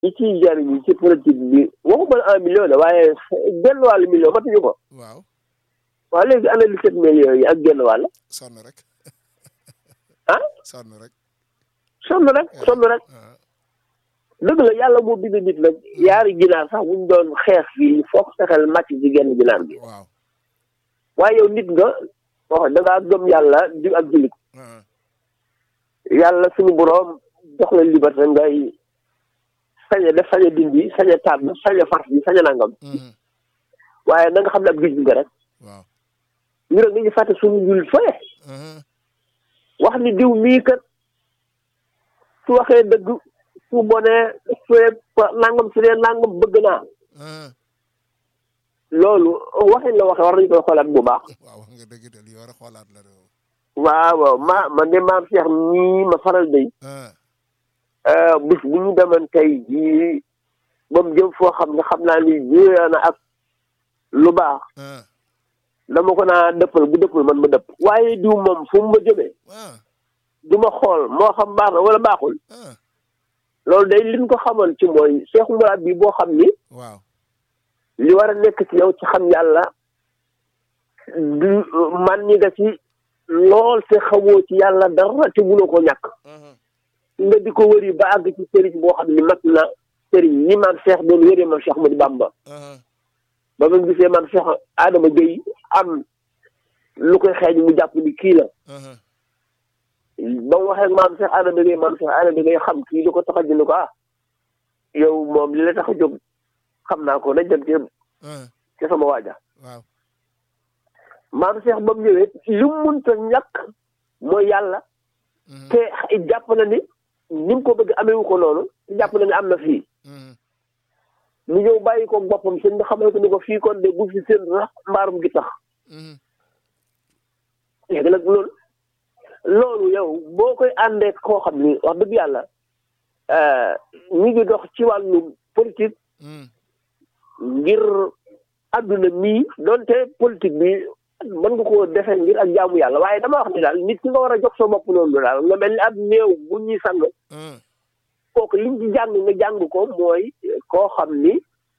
ñi ciy jariñu ci politique bi waxuma la un million la waaye genn wàllu million matuñu ko waaw waaw léegi ana li sept millions yi ak genn wàll sonn rek ah sonn rek sonn rek sonn rek ah, dëgg la yàlla moo bind nit nag yaari ginaar sax buñ doon xeex fii foog fexeel màcc ci genn ginaar gi waaw waaye yow nit nga wax da ngaa gëm yàlla di ak jullit ah, yàlla suñu boroom jox la liberté ngay sañ a def sañ a dindi sañ a tànn sañ a far bi sañ a nangam mhm, waaye na nga xam ne ab jullit nga rek waaw ñu rek dañuy fàtte suñu jullit fële mhm, wax ni diw mii kat su waxee dëgg su bonee su nangam su dee nangam bëgg naa ah, loolu waxin la waxee war nañu koy xoolaat bu baax waaw wax nga dëgg de li war a xoolaat la de waaw waaw ma man de maam Cheikh nii ma faral day ah, bis bu ñu demoon tey jii ba mu jëm foo xam ne xam naa ni juyee na ak lu baax ah, dama ko naa dëppal bu dëppal man ma dëpp waaye diw moom fu mu ma jëmee ah, du ma xool moo xam baax na wala baaxul ah, loolu day liñ ko xamal ci mooy Cheikh Mourad bi boo xam ni waaw li war a nekk ci yow ci xam yàlla du man ñi nga ci lool te xamoo ci yàlla dara te mënoo ko ñàkk mhm, nga di ko wëri ba àgg ci sëriñ boo xam ni mat na sëriñ ni maam Cheikh doon wëree maam Cheikh Ahmadou Bamba ah, ba ma gisee maam Cheikh Adama Gueye am lu koy xeeñ mu jàpp ni kii la ah, ba mu waxee ak maam Cheikh Adama Gueye maam Cheikh Adama Gueye xam kii li ko tax a jënd ko ah yow moom li la tax a jóg xam naa ko nañ dem ci ah, ci sama waaja waaw maam Cheikh ba mu ñëwee li mu mënta ñàkk mooy yàlla mhm, te jàpp na ni ni mu ko bëgg ameewu ko noonu te jàpp na ni am na fii mhm, mu ñëw bàyyi ko boppam sëñ bi xamal ko ni ko fii kon de bu fi seen sax mbaarum gi tax mhm, léegi nag loolu loolu yow boo koy àndee koo xam ni wax dëgg yàlla ñu ngi dox ci wàllu politique mhm, ngir àdduna mii donte politique bi mën nga koo defee ngir ak jaamu yàlla waaye dama wax ni daal nit ki nga war a jox sa bopp noonu daal nga mel ni ab néew bu ñuy sang ah, kooku liñ ci jàng nga jàng ko mooy koo xam ni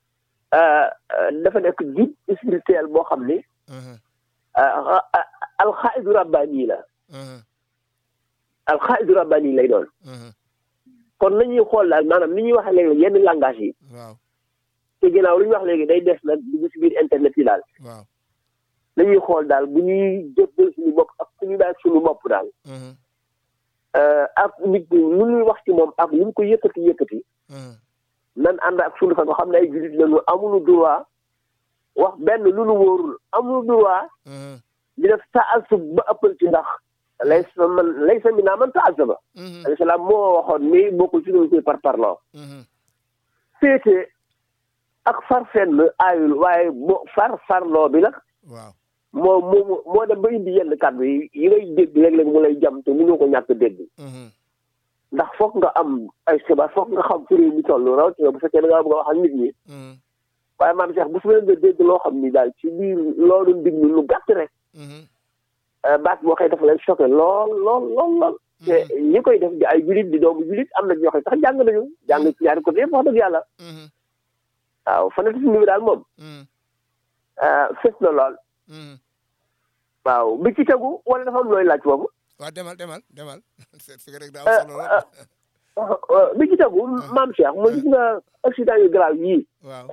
dafa nekk guide spirituel boo xam ni ah, alxaidu rabbani la ah, alxaidu rabbani lay doon ah, kon nañuy xool daal maanaam ni ñuy waxee léegi yenn langage yi waaw te ginnaaw lu ñu wax léegi day des nag dugg si biir internet yi daal waaw nañuy xool daal bu ñuy jëppal suñu bopp ak ku ñu daal suñu bopp daal ah, ak nit ñi lu ñuy wax ci moom ak lu ñu ko yëkkati yëkkati ah, nan ànd ak suñu fa nga xam ne ay jullit lañu amuñu droit wax benn lu nu wóorul amuñu droit ah, di def taasub ba ëppal ci ndax lay sa man lay sa mi naa man taasuba mhm, alayhi salaam moo waxoon mi bokkul ci ñu koy par parloo mhm, féete ak far fenn aayul waaye bo far farloo bi nag waaw moo moo moo dem ba indi yenn kàddu yi yi ngay dégg léeg-léeg mu lay jam te mënoo ko ñàkk dégg mhm, ndax foog nga am ay xibaar foog nga xam fi réew mi toll rawatina bu fekkee da ngaa bëgg a wax ak nit ñi mhm, waaye maam Cheikh bu su nga dégg loo xam ni daal ci biir loolu diglu lu gàtt rek mhm, baat boo xëy dafa leen choqué lool lool lool lool te ñi koy def di ay julit di doomu julit am na ñoo xam ne sax jàng nañu jàng ci ñaari côté yëpp wax dëgg yàlla mhm, waaw fanatisme bi daal moom mhm, fës na lool mhm. waaw bi ci tegu wala dafa am looy laaj foofu waaw demal demal demal seet fi nga rek daa am solo lool bi ci tegu maam Cheikh mooy gis nga accident yu grave yii waaw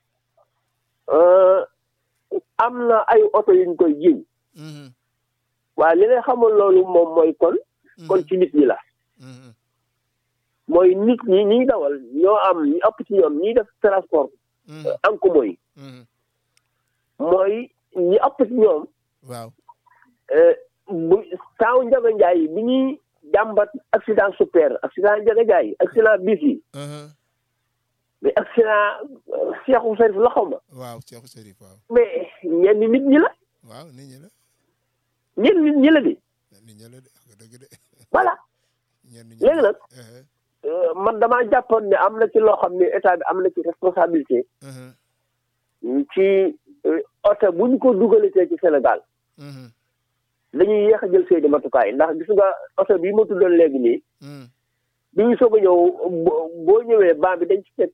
am na ay oto yuñ koy jiñ mhm, waaye li lay xamal loolu moom mooy kon kon ci nit ñi la mhm, mooy nit ñi ñiy dawal ñoo am ñu ëpp ci ñoom ñiy def transport mhm, en commun yi mhm, mooy ñi ëpp ci ñoom waaw bu taaw Njaga Njaay bi ñuy jàmbat accident super accident Njaga Njaay accident bis yi mhm, mais accident Seexu Sarif la xaw ma waaw Cheikh Serif waaw mais ñenn nit ñi la waaw nit ñi la ñenn nit ñi la di nit ñi la de wax nga dëgg de voilà ñenn ñi léegi nag eh, euh, man damaa jàppoon ne am na ci loo xam ne état bi am na ci responsabilité mhm, ci euh, oto bu ñu ko dugalatee ci Sénégal mhm, dañuy yéex a jël seeni matukaay ndax gis nga oto bii ma tuddoon léegi nii mhm, bi ñu soog a ñëw boo ñëwee ban bi dañ ci fekk